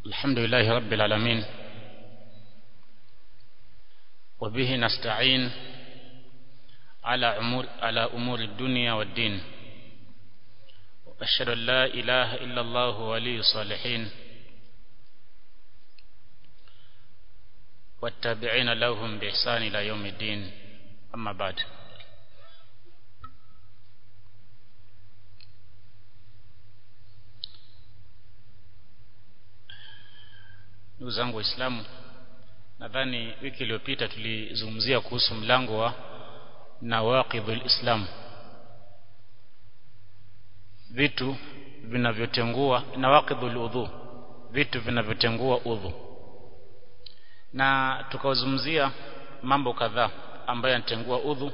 الحمد لله رب العالمين وبه نستعين على أمور, على أمور الدنيا والدين وأشهد أن لا إله إلا الله ولي الصالحين والتابعين لهم بإحسان إلى يوم الدين أما بعد ndugu zangu waislamu nadhani wiki iliyopita tulizungumzia kuhusu mlango wa nawaqidhul islam vitu vinavyotengua nawaqidhul udhu vitu vinavyotengua udhu na tukazungumzia mambo kadhaa ambayo yanatengua udhu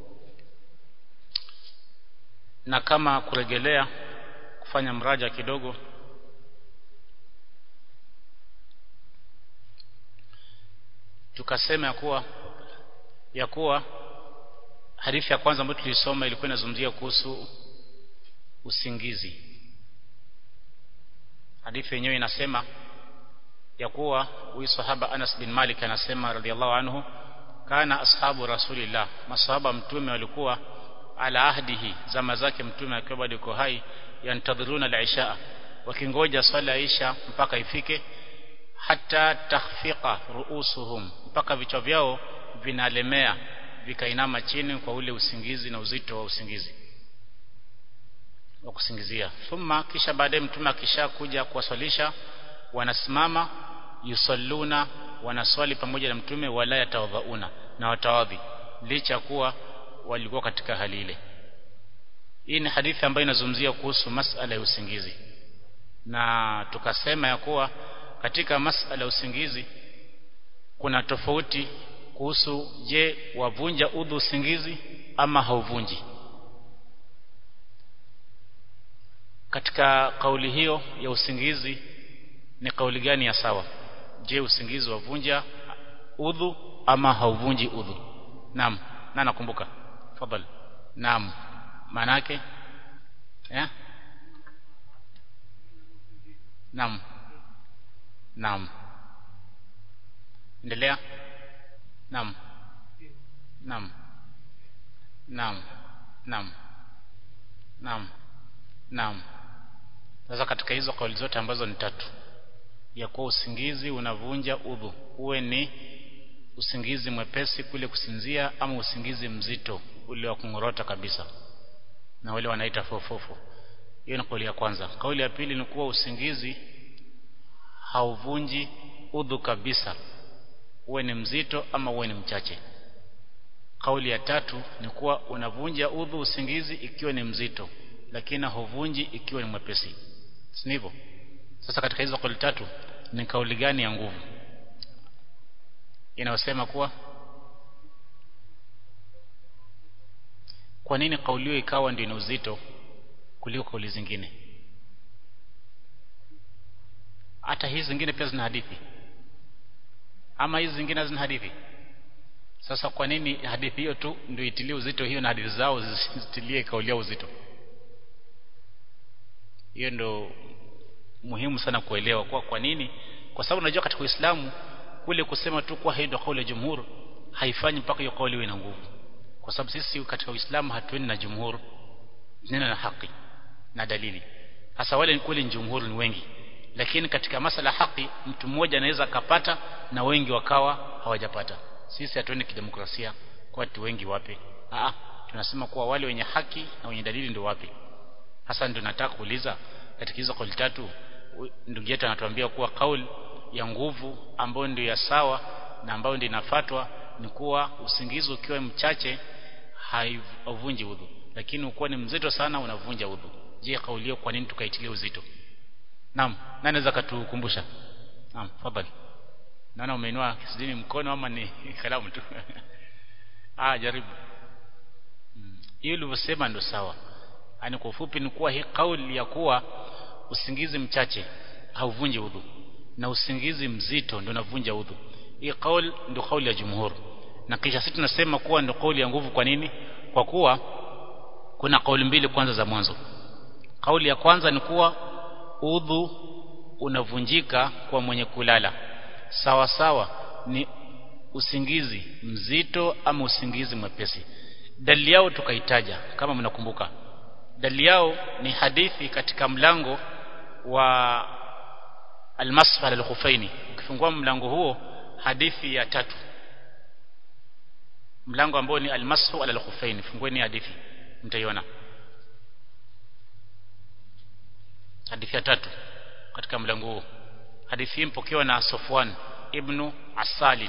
na kama kuregelea kufanya mraja kidogo tukasema ya kuwa ya kuwa hadithi ya kwanza ambayo tulisoma ilikuwa inazungumzia kuhusu usingizi hadithi yenyewe inasema ya kuwa huyu sahaba Anas bin Malik anasema radhiallahu anhu kana ashabu rasulillah masahaba mtume walikuwa ala ahdihi zama zake mtume akiwa bado yuko hai yantadhiruna al-isha wakingoja swala isha mpaka ifike hata takhfiqa ruusuhum mpaka vichwa vyao vinalemea vikainama chini kwa ule usingizi na uzito wa usingizi wa kusingizia thumma kisha baadaye mtume akisha kuja kuwaswalisha wanasimama yusalluna wanaswali pamoja na mtume wala yatawadhauna na watawadhi licha kuwa walikuwa katika hali ile hii ni hadithi ambayo inazungumzia kuhusu masala ya usingizi na tukasema ya kuwa katika masala ya usingizi kuna tofauti kuhusu je wavunja udhu usingizi ama hauvunji katika kauli hiyo ya usingizi ni kauli gani ya sawa je usingizi wavunja udhu ama hauvunji udhu naam na nakumbuka fadhali naam maana yake eh naam naam endelea naam naam naam naam naam naam sasa katika hizo kauli zote ambazo ni tatu ya kuwa usingizi unavunja udhu uwe ni usingizi mwepesi kule kusinzia ama usingizi mzito ule wa kungorota kabisa na wale wanaita fofofo hiyo ni kauli ya kwanza kauli ya pili ni kuwa usingizi hauvunji udhu kabisa uwe ni mzito ama uwe ni mchache kauli ya tatu ni kuwa unavunja udhu usingizi ikiwa ni mzito lakini hauvunji ikiwa ni mwepesi si hivyo sasa katika hizo kauli tatu ni kauli gani ya nguvu inayosema kuwa kwa nini kauli hiyo ikawa ndio ina uzito kuliko kauli zingine hata hizi zingine pia zina hadithi ama hizi zingine hazina hadithi sasa kwa nini hadithi hiyo tu ndio itilie uzito hiyo na hadithi zao zisitilie kauli yao uzito hiyo ndio muhimu sana kuelewa kwa kwa nini kwa sababu unajua katika Uislamu kule kusema tu kwa hiyo kauli ya jumhur haifanyi mpaka hiyo kauli iwe na nguvu kwa sababu sisi katika Uislamu hatuendi na jumhur neno na haki na dalili hasa wale kweli jumhur ni wengi lakini katika masala haki mtu mmoja anaweza akapata na wengi wakawa hawajapata sisi hatuendi kidemokrasia kwa watu wengi wape Aa, tunasema kuwa wale wenye haki na wenye dalili ndio wapi hasa ndio nataka kuuliza katika hizo kauli tatu ndugu yetu anatuambia kuwa kauli ya nguvu ambayo ndio ya sawa na ambayo ndio inafatwa ni kuwa usingizi ukiwa mchache haivunji udhu lakini ukiwa ni mzito sana unavunja udhu je kauli hiyo kwa nini tukaitilia uzito naam nani anaweza katukumbusha naam fadhali naona umeinua kisidini mkono ama ni kalamu tu ah jaribu hiyo hmm. ulivyosema ndio sawa yani kwa ufupi ni kuwa hii kauli ya kuwa usingizi mchache hauvunji udhu na usingizi mzito ndio unavunja udhu hii kauli ndio kauli ya jumhur na kisha sisi tunasema kuwa ndio kauli ya nguvu kwa nini kwa kuwa kuna kauli mbili kwanza za mwanzo kauli ya kwanza ni kuwa udhu unavunjika kwa mwenye kulala sawa sawa ni usingizi mzito ama usingizi mwepesi dalili yao tukaitaja kama mnakumbuka dalili yao ni hadithi katika mlango wa almasfal alkhufaini ukifungua mlango huo hadithi ya tatu mlango ambao ni almasu ala alkhufaini fungueni hadithi mtaiona hadithi ya tatu katika mlango huo hadithi hii mpokewa na Sofwan ibn Asalin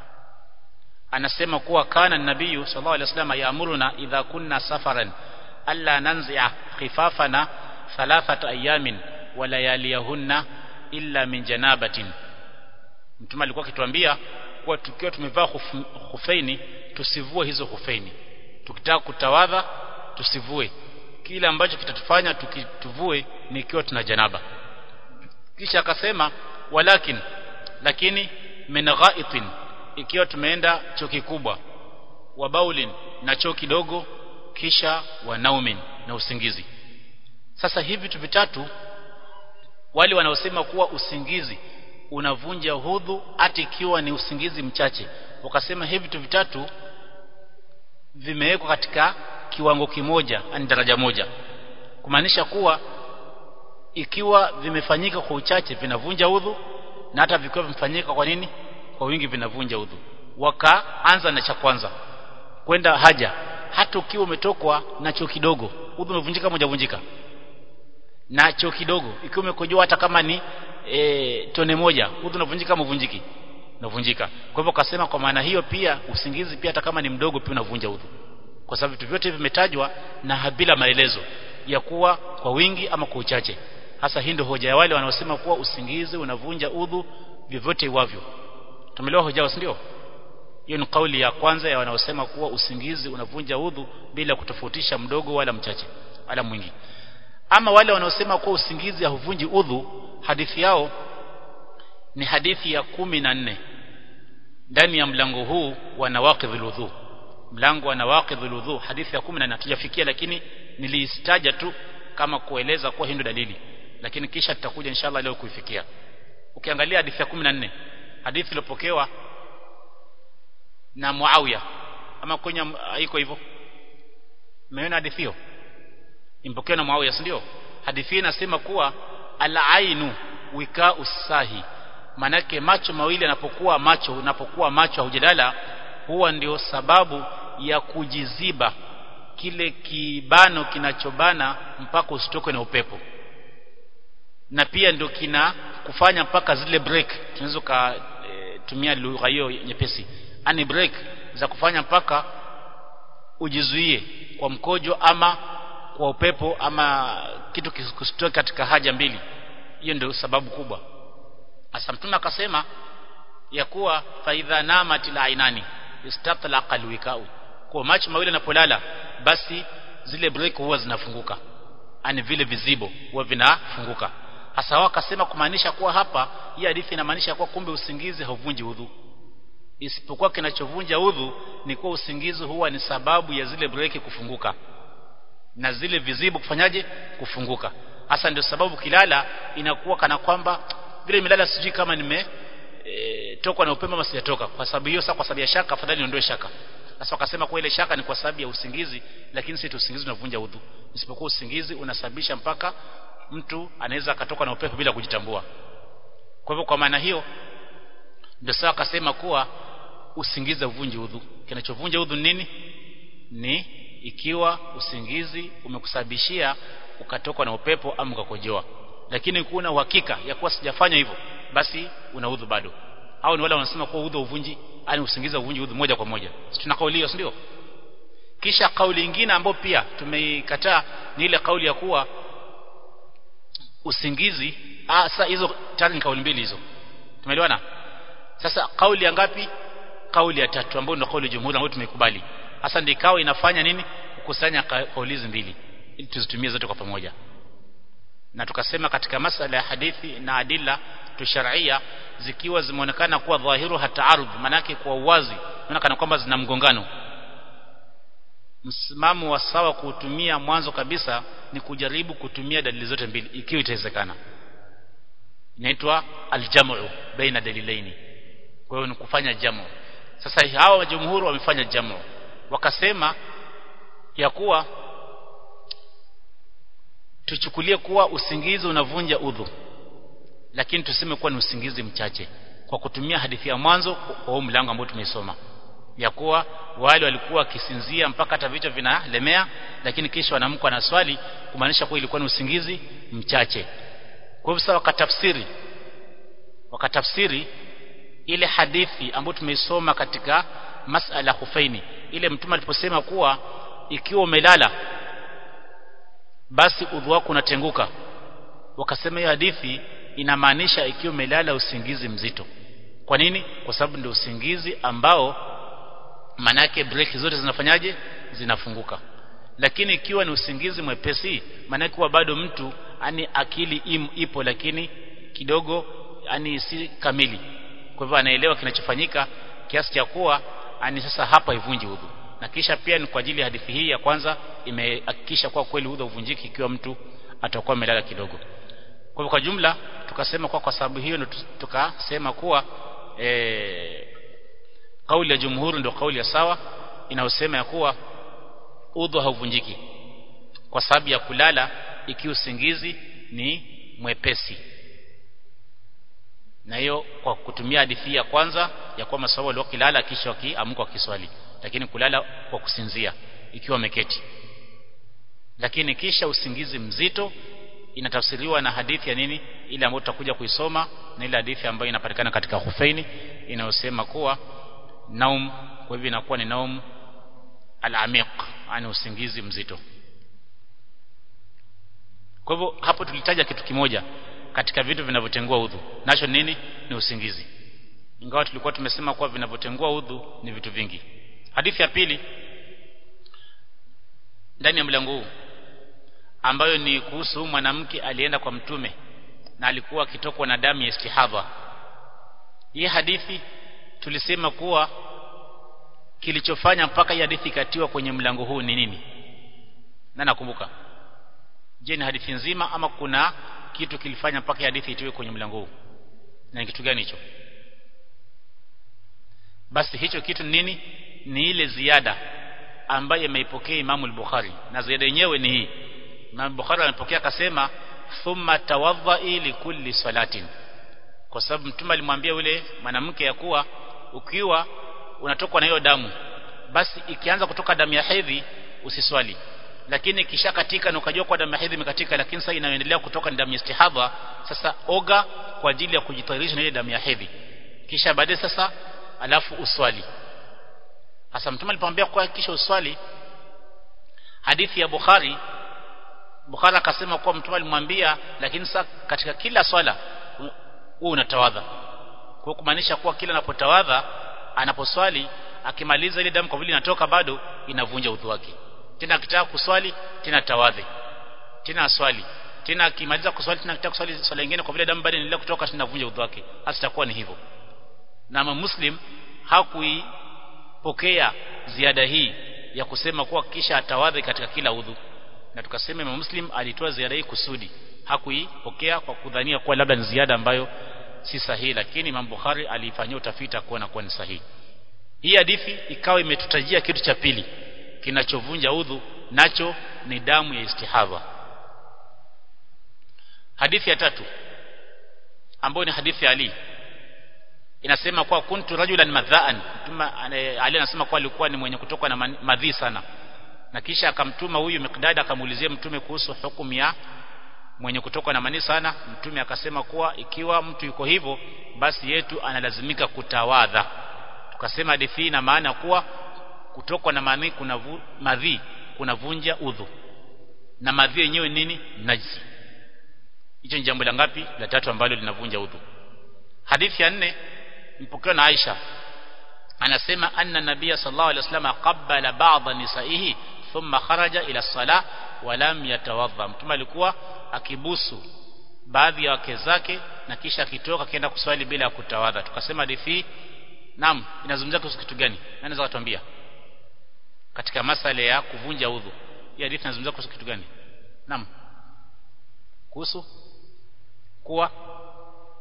anasema kuwa kana nabiyu sallallahu alaihi wasallam yaamuruna idha kunna safaran alla nanzi'a khifafana thalathata ayamin wa layaliyahunna illa min janabatin mtume alikuwa akituambia kuwa tukiwa tumevaa khufeini tusivue hizo khufeini tukitaka kutawadha tusivue kile ambacho kitatufanya tukituvue ni ikiwa tuna janaba kisha akasema walakin lakini min ghaitin ikiwa tumeenda choo kikubwa wa baulin na choo kidogo kisha wa naumin na usingizi sasa hivi vitu vitatu wale wanaosema kuwa usingizi unavunja hudhu hata ikiwa ni usingizi mchache wakasema hivi vitu vitatu vimewekwa katika kiwango kimoja ani daraja moja kumaanisha kuwa ikiwa vimefanyika kwa uchache vinavunja udhu na hata vikiwa vimefanyika kwa nini kwa wingi vinavunja udhu wakaanza na cha kwanza kwenda haja hata ukiwa umetokwa na choo kidogo udhu umevunjika moja vunjika na choo kidogo ikiwa umekojoa hata kama ni e, tone moja udhu unavunjika mvunjiki unavunjika kwa hivyo kasema kwa maana hiyo pia usingizi pia hata kama ni mdogo pia unavunja udhu kwa sababu vitu vyote vimetajwa na bila maelezo ya kuwa kwa wingi ama kwa uchache hasa hii ndio hoja ya wale wanaosema kuwa usingizi unavunja udhu vyovyote iwavyo tumeelewa hoja si ndio hiyo ni kauli ya kwanza ya wanaosema kuwa usingizi unavunja udhu bila kutofautisha mdogo wala mchache wala mwingi ama wale wanaosema kuwa usingizi hauvunji udhu hadithi yao ni hadithi ya kumi na nne ndani ya mlango huu wa nawaqidhul udhu mlango wa nawaqidhul udhu hadithi ya 14 hatujafikia lakini niliistaja tu kama kueleza kuwa hii ndio dalili lakini kisha tutakuja inshallah leo kuifikia ukiangalia hadithi ya 14 hadithi iliyopokewa na Muawiya ama kwenye iko hivyo umeona hadithi hiyo impokewa na Muawiya si ndio hadithi inasema kuwa al-ainu wika usahi manake macho mawili yanapokuwa macho unapokuwa macho haujalala huwa ndio sababu ya kujiziba kile kibano kinachobana mpaka usitokwe na upepo na pia ndio kina kufanya mpaka zile break tunaweza kutumia e, lugha hiyo nyepesi ani break za kufanya mpaka ujizuie kwa mkojo ama kwa upepo ama kitu kisitoke katika haja mbili hiyo ndio sababu kubwa asa mtume akasema ya kuwa faidha namatil ainani istatlaqa alwikau kwa macho mawili yanapolala basi zile break huwa zinafunguka ani vile vizibo huwa vinafunguka hasa wao akasema kumaanisha kuwa hapa hii hadithi inamaanisha kuwa kumbe usingizi hauvunji udhu isipokuwa kinachovunja udhu ni kuwa usingizi huwa ni sababu ya zile break kufunguka na zile vizibo kufanyaje kufunguka hasa ndio sababu kilala inakuwa kana kwamba vile nimelala sijui kama nime e, tokwa na upepo ama sijatoka kwa sababu hiyo sasa kwa sababu ya shaka afadhali niondoe shaka sasa wakasema kwa ile shaka ni kwa sababu ya usingizi lakini si usingizi unavunja udhu isipokuwa usingizi unasababisha mpaka mtu anaweza akatoka na upepo bila kujitambua kwa hivyo kwa maana hiyo ndio sawa akasema kuwa usingizi uvunji udhu kinachovunja udhu nini ni ikiwa usingizi umekusababishia ukatokwa na upepo ama ukakojoa lakini kuna uhakika ya kuwa sijafanya hivyo basi una udhu bado au ni wale wanasema kuwa udhu uvunji yani usingizi uvunji udhu moja kwa moja tuna kauli hiyo ndio kisha kauli nyingine ambayo pia tumeikataa ni ile kauli ya kuwa usingizi ah sasa hizo tayari ni kauli mbili hizo tumeelewana sasa kauli ya ngapi kauli ya tatu ambayo ndio kauli ya jumhuri ambayo tumekubali hasa ndio ikawa inafanya nini kukusanya kauli hizi mbili ili tuzitumie zote kwa pamoja na tukasema katika masala ya hadithi na adila tusharia zikiwa zimeonekana kuwa dhahiru hataarud manake kwa uwazi inaonekana kwamba zina mgongano msimamo wa sawa kuutumia mwanzo kabisa ni kujaribu kutumia dalili zote mbili ikiwa itawezekana inaitwa aljamu baina dalilaini kwa hiyo ni kufanya jamu sasa hawa jumhuri wamefanya jamu wakasema ya kuwa tuchukulie kuwa usingizi unavunja udhu lakini tuseme kuwa ni usingizi mchache kwa kutumia hadithi ya mwanzo kwa huu mlango ambao tumesoma ya kuwa wale walikuwa wakisinzia mpaka hata vichwa vinalemea lakini kisha wanamka na swali kumaanisha kuwa ilikuwa ni usingizi mchache kwa hivyo sasa wakatafsiri wakatafsiri ile hadithi ambayo tumeisoma katika masala hufaini ile mtume aliposema kuwa ikiwa umelala basi udhu wako unatenguka wakasema hiyo hadithi inamaanisha ikiwa umelala usingizi mzito kwa nini kwa sababu ndio usingizi ambao manake break zote zinafanyaje zinafunguka lakini ikiwa ni usingizi mwepesi manake kuwa bado mtu ani akili im, ipo lakini kidogo ani si kamili kwa hivyo anaelewa kinachofanyika kiasi cha kuwa ani sasa hapa ivunji udhu na kisha pia ni kwa ajili ya hadithi hii ya kwanza imehakikisha kuwa kweli udhu uvunjiki ikiwa mtu atakuwa amelala kidogo kwa hivyo kwa jumla tukasema kwa kwa sababu hiyo tukasema kuwa e, kauli ya jumhuri ndio kauli ya sawa inayosema ya kuwa udhu hauvunjiki kwa sababu ya kulala ikiwa usingizi ni mwepesi na hiyo kwa kutumia hadithi ya kwanza ya kuwa maswahaba walikuwa kilala kisha wakiamka wakiswali lakini kulala kwa kusinzia ikiwa wameketi lakini kisha usingizi mzito inatafsiriwa na hadithi ya nini ile ambayo tutakuja kuisoma na ile hadithi ambayo inapatikana katika Hufaini inayosema kuwa naum kwa hivyo inakuwa ni naum al-amiq yani usingizi mzito kwa hivyo hapo tulitaja kitu kimoja katika vitu vinavyotengua udhu nacho nini ni usingizi ingawa tulikuwa tumesema kuwa vinavyotengua udhu ni vitu vingi hadithi ya pili ndani ya mlango huu ambayo ni kuhusu mwanamke alienda kwa mtume na alikuwa akitokwa na damu ya istihadha hii hadithi tulisema kuwa kilichofanya mpaka hii hadithi ikatiwa kwenye mlango huu ni nini na nakumbuka je ni hadithi nzima ama kuna kitu kilifanya mpaka hii hadithi itiwe kwenye mlango huu na ni kitu gani hicho basi hicho kitu ni nini ni ile ziada ambayo imeipokea Imamu al-Bukhari na ziada yenyewe ni hii Imam Bukhari amepokea akasema thumma tawadha'i li kulli salatin kwa sababu mtume alimwambia yule mwanamke ya kuwa ukiwa unatokwa na hiyo damu basi ikianza kutoka damu ya hedhi usiswali lakini kisha katika na ukajua kwa damu ya hedhi imekatika lakini sasa inaendelea kutoka ni damu ya istihadha sasa oga kwa ajili ya kujitayarisha na ile damu ya hedhi kisha baadaye sasa alafu uswali hasa mtume alipomwambia kwa kisha uswali hadithi ya Bukhari Bukhari akasema kuwa mtume alimwambia lakini sasa katika kila swala wewe unatawadha kwa kumaanisha kuwa kila anapotawadha anaposwali akimaliza ile damu kwa vile inatoka bado inavunja udhu wake tena akitaka kuswali tena tawadhi tena aswali tena akimaliza kuswali tena akitaka kuswali swala nyingine kwa vile damu bado inaendelea kutoka tena inavunja udhu wake hasa itakuwa ni hivyo na muslim hakuipokea ziada hii ya kusema kuwa kisha atawadhi katika kila udhu na tukasema Imam Muslim alitoa ziada hii kusudi hakuipokea kwa kudhania kuwa labda ni ziada ambayo si sahihi lakini Imam Bukhari alifanyia utafiti kuona kuwa ni sahihi hii hadithi ikawa imetutajia kitu cha pili kinachovunja udhu nacho ni damu ya istihadha hadithi ya tatu ambayo ni hadithi ya Ali inasema kuwa kuntu rajulan madhaan mtume Ali anasema kuwa alikuwa ni mwenye kutoka na madhi sana na kisha akamtuma huyu Miqdad akamuulizia mtume kuhusu hukumu ya mwenye kutoka na mani sana mtume akasema kuwa ikiwa mtu yuko hivyo basi yetu analazimika kutawadha tukasema hadithi ina maana kuwa kutokwa na mani kuna vu, madhi kunavunja udhu na madhi yenyewe nini najisi hicho ni jambo la ngapi la tatu ambalo linavunja udhu hadithi ya nne mpokewa na Aisha anasema anna nabia sallallahu alaihi wasallam qabbala ba'dha nisaihi thumma kharaja ila sala wa lam yatawadha mtume alikuwa akibusu baadhi ya wake zake na kisha akitoka akienda kuswali bila ya kutawadha tukasema hadithi naam inazungumzia kuhusu kitu gani nani anaweza kutuambia katika masala ya kuvunja udhu hii hadithi inazungumzia kuhusu kitu gani naam kuhusu kuwa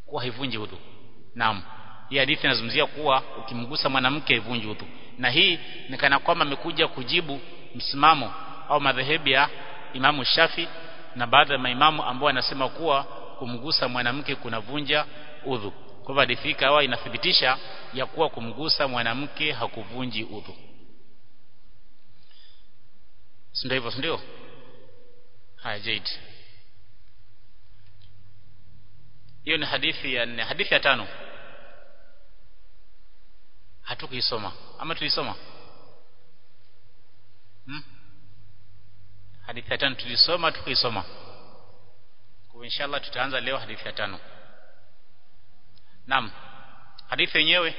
kuwa haivunji udhu naam hii hadithi inazungumzia kuwa ukimgusa mwanamke haivunji udhu na hii ni kana kwamba amekuja kujibu msimamo au madhehebu ya Imamu Shafi na baadhi ya maimamu ambao wanasema kuwa kumgusa mwanamke kunavunja udhu kwa hivyo hadithi ikawa inathibitisha ya kuwa kumgusa mwanamke hakuvunji udhu si ndio hivyo si ndio haya jaid hiyo ni hadithi ya nne hadithi ya tano hatukuisoma ama tulisoma hmm? hadithi ya tano tulisoma tukuisoma kwa inshallah tutaanza leo hadithi ya tano naam hadithi yenyewe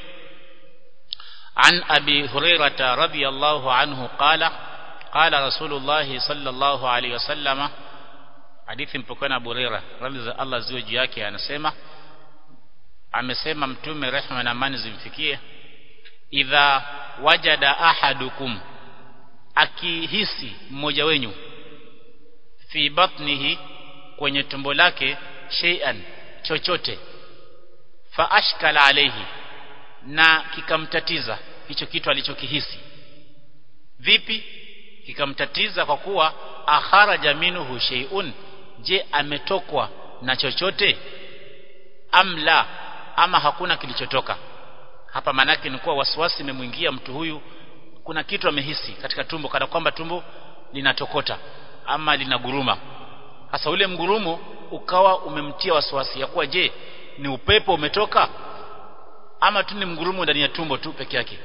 عن أبي هريرة رضي الله عنه قال قال رسول الله صلى الله عليه وسلم hadithi mpokana Abu Huraira radhi za Allah ziwe juu yake anasema amesema mtume rehma na amani zimfikie idha wajada ahadukum akihisi mmoja wenyu fi batnihi kwenye tumbo lake shay'an chochote fa ashkala alayhi na kikamtatiza hicho kitu alichokihisi vipi kikamtatiza kwa kuwa akharaja minhu shay'un je ametokwa na chochote amla ama hakuna kilichotoka hapa manake ni kuwa wasiwasi imemwingia mtu huyu kuna kitu amehisi katika tumbo kana kwamba tumbo linatokota ama linaguruma hasa ule mgurumo ukawa umemtia wasiwasi ya kuwa je ni upepo umetoka ama tu ni mgurumo ndani ya tumbo tu peke yake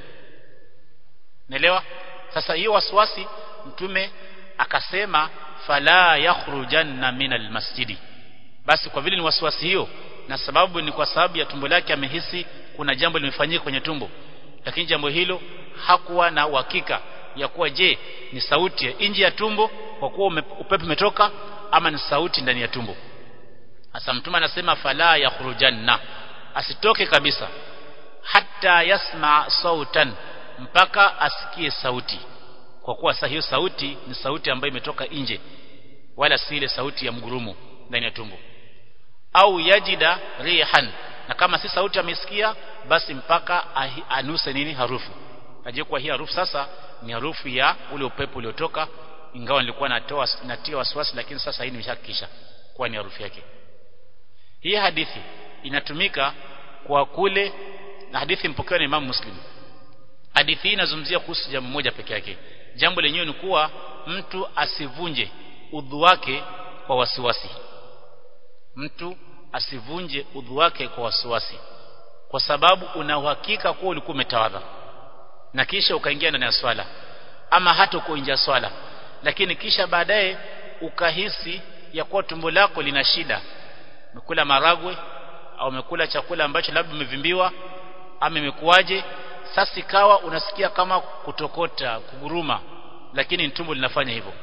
naelewa sasa hiyo wasiwasi mtume akasema fala yakhrujanna min almasjidi basi kwa vile ni wasiwasi hiyo na sababu ni kwa sababu ya tumbo lake amehisi kuna jambo limefanyika kwenye tumbo lakini jambo hilo hakuwa na uhakika ya kuwa je ni sauti ya nje ya tumbo kwa kuwa upepo umetoka ama ni sauti ndani ya tumbo hasa mtume anasema fala yakhrujanna asitoke kabisa hata yasma sautan mpaka asikie sauti kwa kuwa sasa hiyo sauti ni sauti ambayo imetoka nje wala si ile sauti ya mgurumo ndani ya tumbo au yajida rihan na kama si sauti amesikia basi mpaka anuse nini harufu aje kwa hii harufu sasa ni harufu ya ule upepo uliotoka ingawa nilikuwa natoa natia wasiwasi lakini sasa hii nimeshakisha kwa ni harufu yake hii hadithi inatumika kwa kule na hadithi mpokewa na Imam Muslim hadithi hii inazungumzia kuhusu jambo moja peke yake jambo lenyewe ni kuwa mtu asivunje udhu wake kwa wasiwasi mtu asivunje udhu wake kwa wasiwasi kwa sababu una uhakika kuwa ulikuwa umetawadha na kisha ukaingia ndani ya swala ama hata kuingia swala lakini kisha baadaye ukahisi ya kuwa tumbo lako lina shida umekula maragwe au umekula chakula ambacho labda umevimbiwa ama imekuwaje sasa ikawa unasikia kama kutokota kuguruma lakini tumbo linafanya hivyo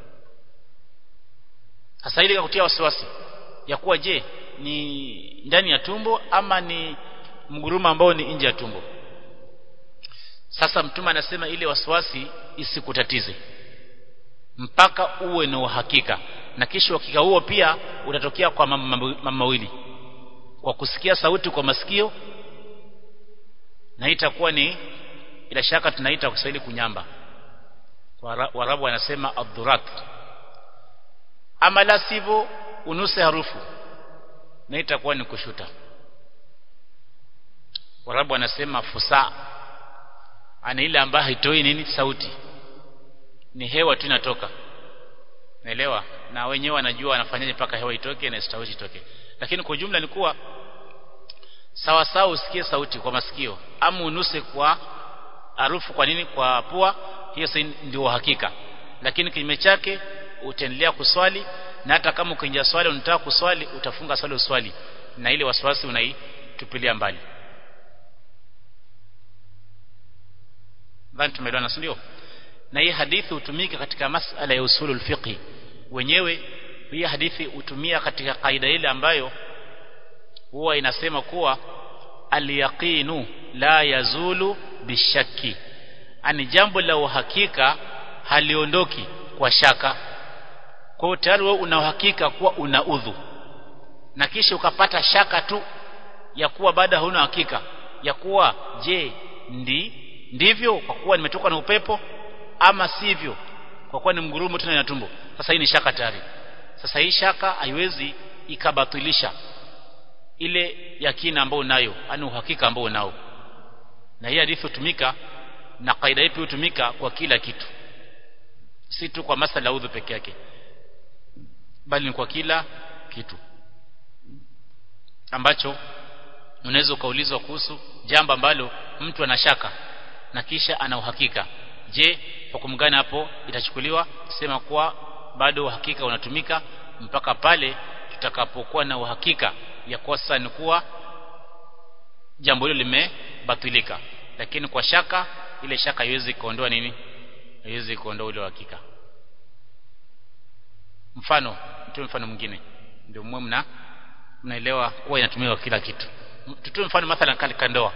sasa ile kutia wasiwasi ya kuwa je ni ndani ya tumbo ama ni mguruma ambao ni nje ya tumbo sasa mtume anasema ile wasiwasi isikutatize mpaka uwe na uhakika na kisha uhakika huo pia utatokea kwa mambo mawili kwa kusikia sauti kwa masikio na itakuwa ni bila shaka tunaita kwa Kiswahili kunyamba Warabu wanasema adhurat ama la sivyo unuse harufu na itakuwa ni kushuta Warabu wanasema fusa ana ile ambayo haitoi nini sauti ni hewa tu inatoka naelewa na wenyewe wanajua wanafanyaje mpaka hewa itoke na sauti itoke lakini kwa jumla ni kuwa sawa sawa usikie sauti kwa masikio ama unuse kwa harufu kwa nini kwa pua hiyo ndio hakika lakini kinyume chake utaendelea kuswali na hata kama ukiingia swali unataka kuswali utafunga swali uswali na ile wasiwasi unaitupilia mbali dhani tumeelewana ndio na hii hadithi hutumika katika masala ya usulul fiqh wenyewe hii hadithi hutumia katika kaida ile ambayo huwa inasema kuwa alyaqinu la yazulu bishaki ani jambo la uhakika haliondoki kwa shaka kwa hiyo tayari wewe una uhakika kuwa una udhu na kisha ukapata shaka tu ya kuwa baada huna hakika ya kuwa je ndi ndivyo kwa kuwa nimetoka na upepo ama sivyo kwa kuwa ni mgurumo tena na tumbo sasa hii ni shaka tayari sasa hii shaka haiwezi ikabatilisha ile yakina ambayo unayo yani uhakika ambao unao na hii hadithi hutumika na kaida ipi hutumika kwa kila kitu si tu kwa masala udhu peke yake bali ni kwa kila kitu ambacho unaweza ukaulizwa kuhusu jambo ambalo mtu anashaka na kisha ana uhakika je hukumu gani hapo itachukuliwa sema kuwa bado uhakika unatumika mpaka pale tutakapokuwa na uhakika ya kuwa sasa ni kuwa jambo hilo limebatilika lakini kwa shaka ile shaka haiwezi kuondoa nini haiwezi kuondoa ule uhakika mfano mtoe mfano mwingine ndio mwe mna mnaelewa kuwa inatumiwa kila kitu tutoe mfano mathalan katika ndoa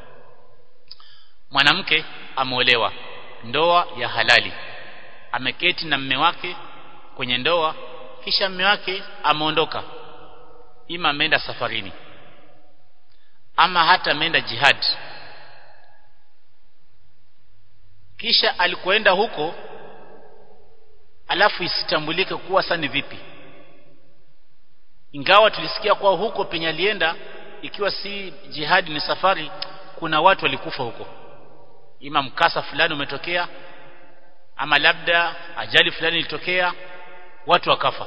mwanamke ameolewa ndoa ya halali ameketi na mme wake kwenye ndoa kisha mme wake ameondoka ima ameenda safarini ama hata ameenda jihad kisha alikoenda huko alafu isitambulike kuwa sasa ni vipi ingawa tulisikia kwa huko penye alienda ikiwa si jihadi ni safari kuna watu walikufa huko ima mkasa fulani umetokea ama labda ajali fulani ilitokea watu wakafa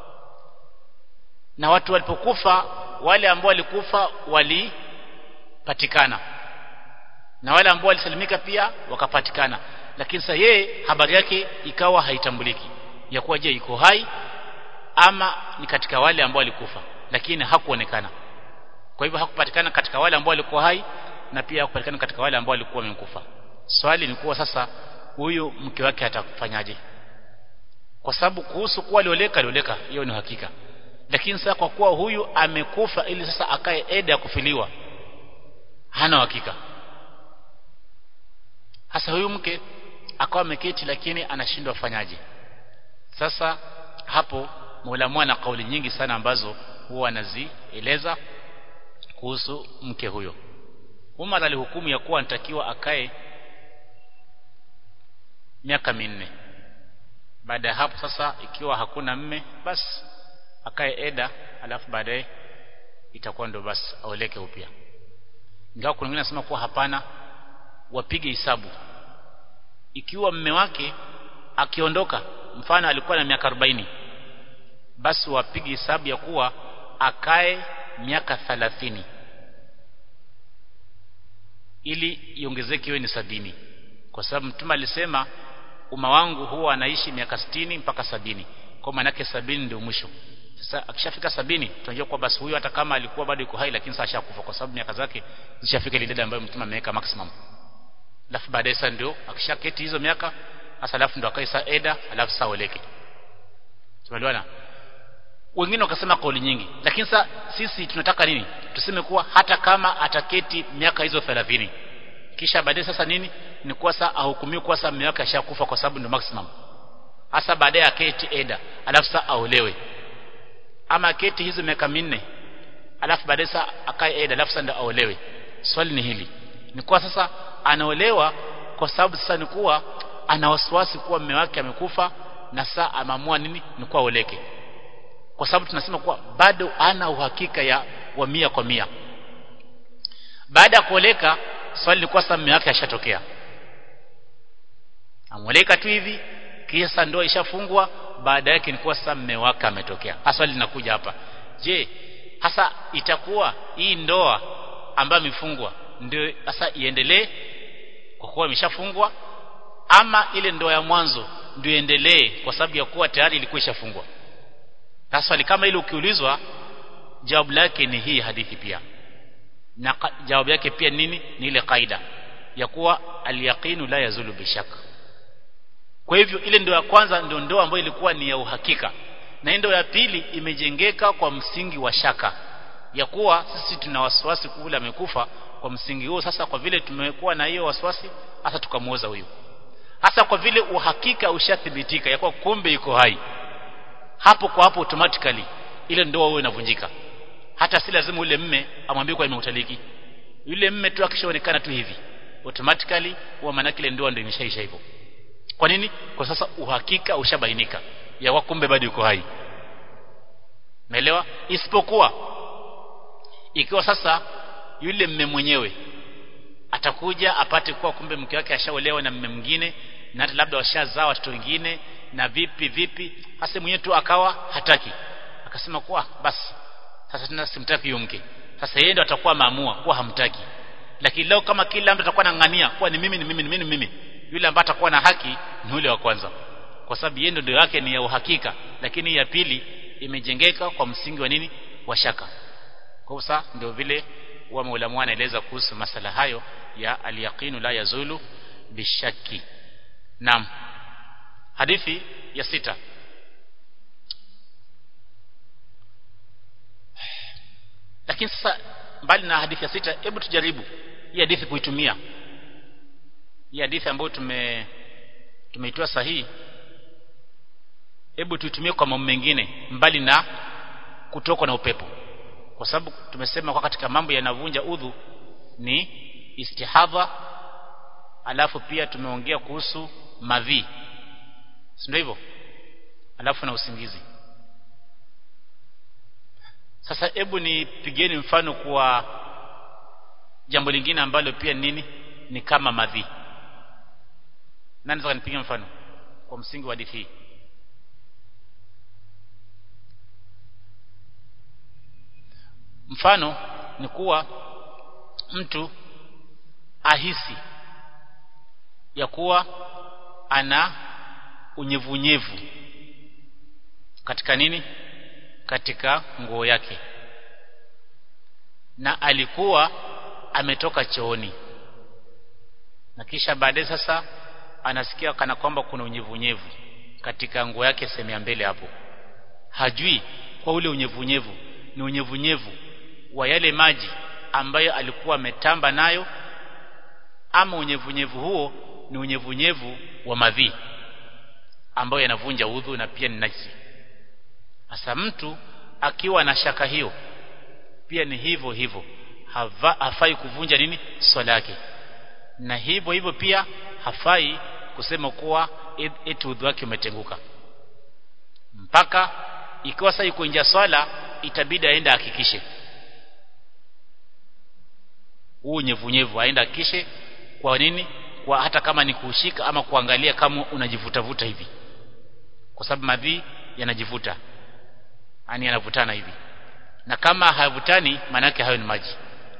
na watu walipokufa wale ambao walikufa walipatikana na wale ambao walisalimika pia wakapatikana lakini sasa yeye habari yake ikawa haitambuliki ya kuwa je iko hai ama ni katika wale ambao walikufa lakini hakuonekana kwa hivyo hakupatikana katika wale ambao walikuwa hai na pia hakupatikana katika wale ambao walikuwa wamekufa swali ni kuwa sasa huyu mke wake atakufanyaje kwa sababu kuhusu kuwa alioleka alioleka hiyo ni hakika lakini sasa kwa kuwa huyu amekufa ili sasa akae eda ya kufiliwa hana hakika hasa huyu mke akawa ameketi lakini anashindwa afanyaje sasa hapo Mola na kauli nyingi sana ambazo huwa anazieleza kuhusu mke huyo Umar alihukumu ya kuwa anatakiwa akae miaka minne baada ya hapo sasa ikiwa hakuna mme basi akae eda alafu baadaye itakuwa ndo basi aoleke upya ingawa kuna wengine nasema kuwa hapana wapige hisabu ikiwa mme wake akiondoka mfano alikuwa na miaka 40 basi wapige hisabu ya kuwa akae miaka 30 ili iongezeke iwe ni sabini kwa sababu mtume alisema umma wangu huwa anaishi miaka sitini mpaka sabini kwa maana yake sabini ndio mwisho sasa akishafika sabini tunajua kwa basi huyu hata kama alikuwa bado yuko hai lakini sasa ashakufa kwa sababu miaka zake zishafika ile idadi ambayo mtume ameweka maximum alafu baadaye sasa ndio akishaketi hizo miaka sasa alafu ndio akae saa eda alafu saa oleke tumeelewana wengine wakasema kauli nyingi lakini sasa sisi tunataka nini tuseme kuwa hata kama ataketi miaka hizo 30 kisha baadaye sasa nini ni kuwa sasa ahukumiwe kuwa sasa mume wake ashakufa kwa sababu ndio maximum hasa baadaye aketi eda alafu sasa aolewe ama aketi hizo miaka minne alafu baadaye sasa akae eda alafu sasa ndio aolewe swali ni hili ni kuwa sasa anaolewa kwa sababu sasa ni kuwa ana wasiwasi kuwa mume wake amekufa na sasa ameamua nini ni kuwa oleke kwa sababu tunasema kuwa bado ana uhakika ya wa mia kwa mia baada ya kuoleka swali ni kuwa sasa mume wake ashatokea amoleka tu hivi kisha ndoa ishafungwa baada yake ni kuwa sasa mume wake ametokea swali linakuja hapa je hasa itakuwa hii ndoa ambayo imefungwa ndio sasa iendelee kwa kuwa imeshafungwa ama ile ndoa ya mwanzo ndio iendelee kwa sababu ya kuwa tayari ilikuwa ishafungwa na swali kama ile ukiulizwa jawabu lake ni hii hadithi pia na jawabu yake pia nini ni ile kaida ya kuwa alyaqinu la yazulu bishaka kwa hivyo ile ndoa ya kwanza ndio ndoa ambayo ilikuwa ni ya uhakika na ndoa ya pili imejengeka kwa msingi wa shaka ya kuwa sisi tuna wasiwasi kule amekufa kwa msingi huo sasa kwa vile tumekuwa na hiyo wasiwasi hasa tukamuoza huyu hasa kwa vile uhakika ushathibitika ya kuwa kumbe iko hai hapo kwa hapo automatically ile ndoa huyo inavunjika hata si lazima ule mme amwambie kwa nimekutaliki yule mme tu akishaonekana tu hivi automatically huwa maana ile ndoa ndio imeshaisha hivyo kwa nini kwa sasa uhakika ushabainika ya kumbe bado yuko hai naelewa isipokuwa ikiwa sasa yule mme mwenyewe atakuja apate kuwa kumbe mke wake ashaolewa na mme mwingine na hata labda washazaa watoto wengine na vipi vipi hasa mwenyewe tu akawa hataki akasema kuwa basi sasa tena simtaki huyo mke sasa yeye ndo atakuwa maamua kuwa hamtaki lakini leo kama kila mtu atakuwa anang'ania kuwa ni mimi ni mimi ni mimi ni mimi yule ambaye atakuwa na haki ni yule wa kwanza kwa sababu yeye ndio yake ni ya uhakika lakini ya pili imejengeka kwa msingi wa nini wa shaka kwa sasa ndio vile wa maulamu anaeleza kuhusu masala hayo ya aliyaqinu la yazulu bishaki naam hadithi ya sita lakini sasa mbali na hadithi ya sita hebu tujaribu hii hadithi kuitumia hii hadithi ambayo tume tumeitoa sahihi hebu tuitumie kwa mambo mengine mbali na kutokwa na upepo kwa sababu tumesema kwa katika mambo yanavunja udhu ni istihadha alafu pia tumeongea kuhusu madhi ndio hivyo alafu na usingizi sasa hebu nipigeni mfano kwa jambo lingine ambalo pia nini ni kama madhi nani anaweza kunipigia mfano kwa msingi wa hadithi hii mfano ni kuwa mtu ahisi ya kuwa ana unyevunyevu katika nini katika nguo yake na alikuwa ametoka chooni na kisha baadaye sasa anasikia kana kwamba kuna unyevunyevu katika nguo yake sehemu ya mbele hapo hajui kwa ule unyevunyevu ni unyevunyevu wa yale maji ambayo alikuwa ametamba nayo ama unyevunyevu huo ni unyevunyevu wa madhi ambayo yanavunja udhu na pia ni najisi hasa mtu akiwa na shaka hiyo pia ni hivyo hivyo hava, hafai kuvunja nini swala yake na hivyo hivyo pia hafai kusema kuwa eti udhu wake umetenguka mpaka ikiwa sasa yuko nje swala itabidi aende ahakikishe huu unyevunyevu aende hakikishe kwa nini kwa hata kama ni kushika ama kuangalia kama unajivutavuta hivi kwa sababu madhi yanajivuta yani yanavutana hivi na kama hayavutani maana yake hayo ni maji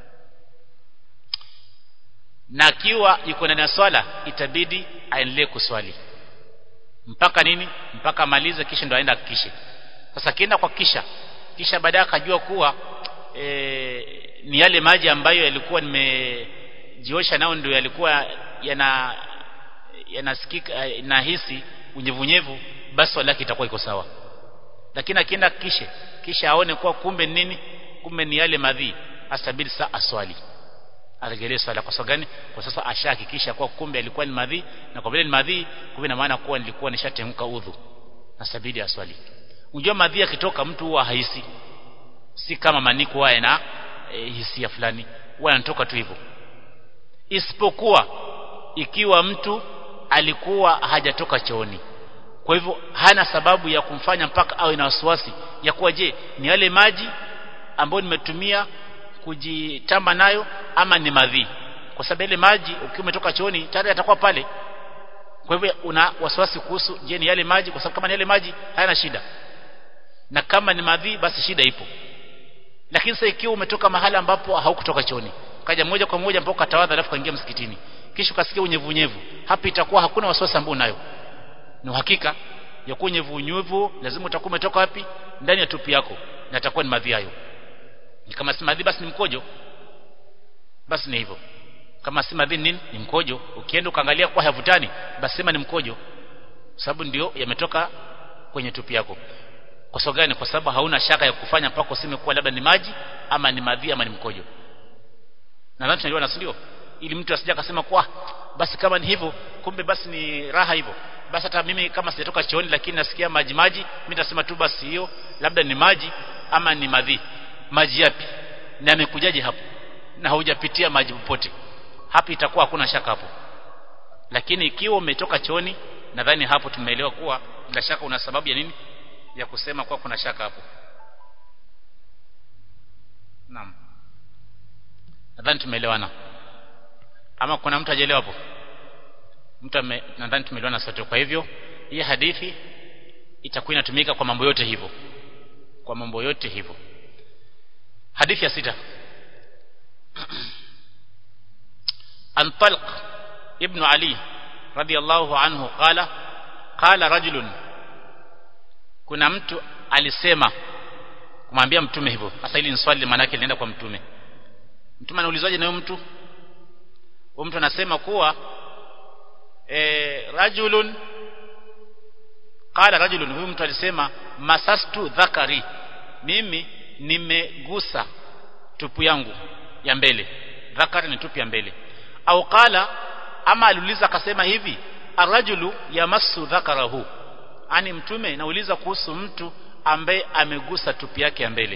na akiwa yuko ndani ya swala itabidi aendelee kuswali mpaka nini mpaka amalize kisha ndo aenda hakikishe sasa kienda kwa kisha kisha baadaye akajua kuwa e, ni yale maji ambayo yalikuwa nimejiosha nao ndio yalikuwa yana yanasikika nahisi unyevunyevu basi swala yake itakuwa iko sawa lakini akienda kishe kisha aone kuwa kumbe nini kumbe ni yale madhi astabidi saa aswali aregelee swala kwa sababu gani kwa sasa ashahakikisha kuwa kumbe alikuwa ni madhi na kwa vile ni madhi kumbe na maana kuwa nilikuwa nishatenguka udhu astabidi aswali unajua madhi akitoka mtu huwa haisi si kama maniko haya na e, hisia fulani huwa anatoka tu hivyo isipokuwa ikiwa mtu alikuwa hajatoka chooni kwa hivyo hana sababu ya kumfanya mpaka awe na wasiwasi ya kuwa je ni yale maji ambayo nimetumia kujitamba nayo ama ni madhi kwa sababu ile maji ukiwa umetoka chooni tayari atakuwa pale kwa hivyo una wasiwasi kuhusu je ni yale maji kwa sababu kama ni yale maji hayana shida na kama ni madhi basi shida ipo lakini sasa ikiwa umetoka mahala ambapo haukutoka chooni kaja moja kwa moja mpaka tawadha alafu kaingia msikitini kisha ukasikia unyevunyevu hapa itakuwa hakuna wasiwasi ambao unayo ni uhakika ya kuwa unyevunyevu lazima utakuwa umetoka wapi ndani ya tupi yako na itakuwa ni madhi hayo ni kama si madhi basi ni mkojo basi ni hivyo kama si madhi nini ni mkojo ukienda ukaangalia kwa havutani basi sema ni mkojo sababu ndio yametoka kwenye tupi yako kwa sababu gani kwa sababu hauna shaka ya kufanya mpaka useme kuwa labda ni maji ama ni madhi ama ni mkojo nadhani tunajua na ndio ili mtu asije akasema kwa basi kama ni hivyo kumbe basi ni raha hivyo basi hata mimi kama sijatoka chooni lakini nasikia maji maji mimi nitasema tu basi hiyo labda ni maji ama ni madhi maji yapi na amekujaje hapo na haujapitia maji popote hapo itakuwa hakuna shaka hapo lakini ikiwa umetoka choni nadhani hapo tumeelewa kuwa bila shaka una sababu ya nini ya kusema kuwa kuna shaka hapo naam nadhani tumeelewana ama kuna mtu hajaelewa hapo mtu nadhani tumeelewana sote kwa hivyo hii hadithi itakuwa inatumika kwa mambo yote hivyo kwa mambo yote hivyo hadithi ya sita an talq ibn ali radiyallahu anhu qala qala rajulun kuna mtu alisema kumwambia mtume hivyo hasa hili ni swali maana yake linaenda kwa mtume mtume anaulizwaje na huyo mtu huyo mtu anasema kuwa e, rajulun qala rajulun huyu mtu alisema masastu dhakari mimi nimegusa tupu yangu ya mbele dhakari ni tupu ya mbele au qala ama aliuliza akasema hivi arrajulu yamassu dhakarahu ani mtume nauliza kuhusu mtu ambaye amegusa tupu yake ya mbele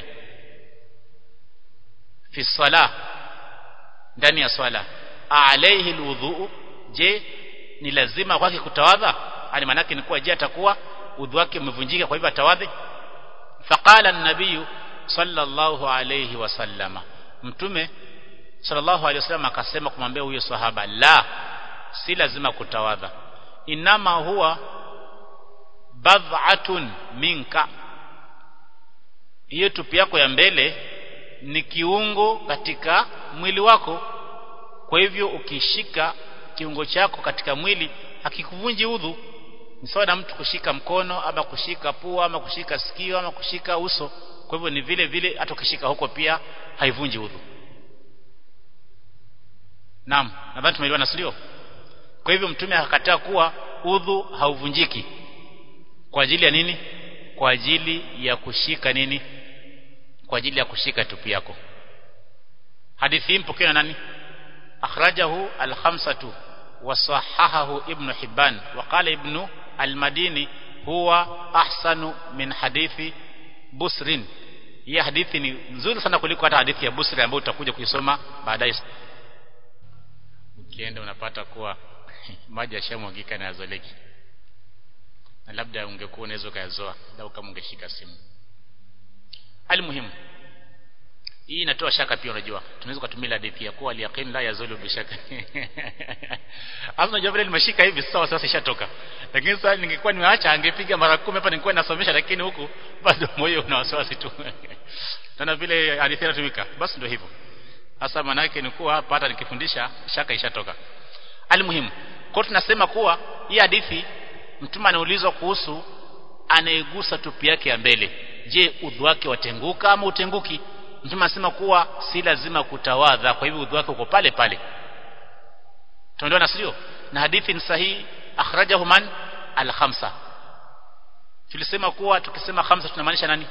fi sala ndani ya swala alayhi alwudhu je ni lazima kwake kutawadha ani manake ni kuwa je atakuwa udhu wake umevunjika kwa hivyo atawadhi faqala an-nabiy sallallahu alayhi wasallama mtume sallallahu alayhi wasallam akasema kumwambia huyo sahaba la si lazima kutawadha inama huwa bad'atun minka hiyo tupi yako ya mbele ni kiungo katika mwili wako kwa hivyo ukishika kiungo chako katika mwili hakikuvunji udhu ni sawa na mtu kushika mkono ama kushika pua ama kushika sikio ama kushika uso kwa hivyo ni vile vile hata ukishika huko pia haivunji udhu Naam nadhani tumeelewana sio kwa hivyo mtume akakataa kuwa udhu hauvunjiki kwa ajili ya nini kwa ajili ya kushika nini kwa ajili ya kushika tupi yako hadithi hii mpokewa na nani akhrajahu al-khamsatu wa sahahahu ibn hibban wa qala ibn al-madini huwa ahsanu min hadithi busrin hii hadithi ni nzuri sana kuliko hata hadithi ya busri ambayo utakuja kuisoma baadaye ukienda unapata kuwa maji yashamwagika na yazoleki na labda ungekuwa unaweza ukayazoa lau kama ungeshika simu almuhimu hii inatoa shaka pia unajua tunaweza kutumia hadithi ya kuwa aliyaqin la yazulu bishaka hapo unajua vile nimeshika hivi sawa sasa ishatoka lakini sasa ningekuwa nimeacha angepiga mara 10 hapa ningekuwa nasomesha lakini huku bado moyo una wasiwasi tu na vile hadithi inatumika basi ndio hivyo hasa maana yake ni kuwa hapa hata nikifundisha shaka ishatoka almuhimu kwa tunasema kuwa hii hadithi mtume anaulizwa kuhusu anayegusa tupi yake ya mbele je udhu wake watenguka ama utenguki mtume anasema kuwa si lazima kutawadha kwa hivyo udhu wake uko pale pale tunaelewana sio na hadithi ni sahihi akhrajahu man al-khamsa tulisema kuwa tukisema khamsa tunamaanisha nani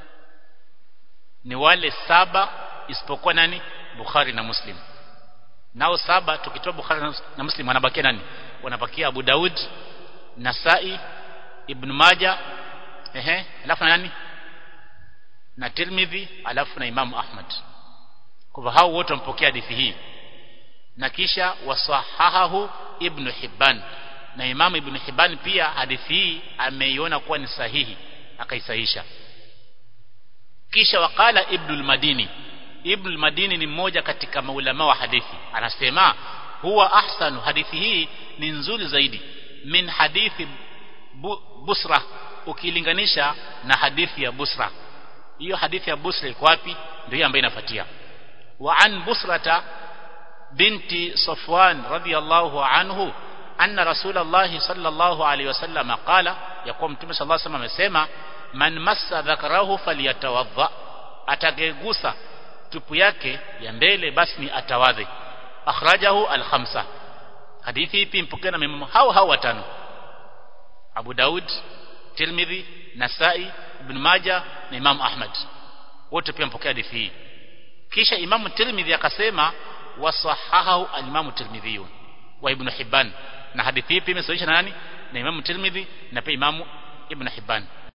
ni wale saba isipokuwa nani Bukhari na Muslim nao saba tukitoa Bukhari na Muslim wanabakia nani wanabakia Abu Daud Nasai Ibn Majah ehe alafu na nani na Tirmidhi alafu na Imam Ahmad kwa hao wote wampokea hadithi hii na kisha wasahahahu Ibn Hibban na Imam Ibn Hibban pia hadithi hii ameiona kuwa ni sahihi akaisahisha kisha wakala Ibn al-Madini Ibn al-Madini ni mmoja katika maulama wa hadithi anasema huwa ahsanu hadithi hii ni nzuri zaidi min hadithi bu, Busra ukilinganisha na hadithi ya Busra hiyo hadithi ya Busra iko wapi ndio hiyo ambayo inafuatia wa an Busrata binti Safwan radiyallahu anhu anna Rasulullah sallallahu alaihi wasallam qala yakuwa mtume sallallahu alaihi wasallam amesema man massa dhakarahu falyatawadha atagegusa tupu yake ya mbele basi ni atawadhi akhrajahu al-khamsa hadithi ipi mpokea na maimamu hao hao watano Abu Daud Tirmidhi Nasai Ibn Majah na Imam Ahmad wote pia mpokea hadithi hii kisha Imam Tirmidhi akasema wasahahahu al-Imam Tirmidhi wa Ibn Hibban na hadithi hii pia imesahihisha na nani na Imam Tirmidhi na pia Imam Ibn Hibban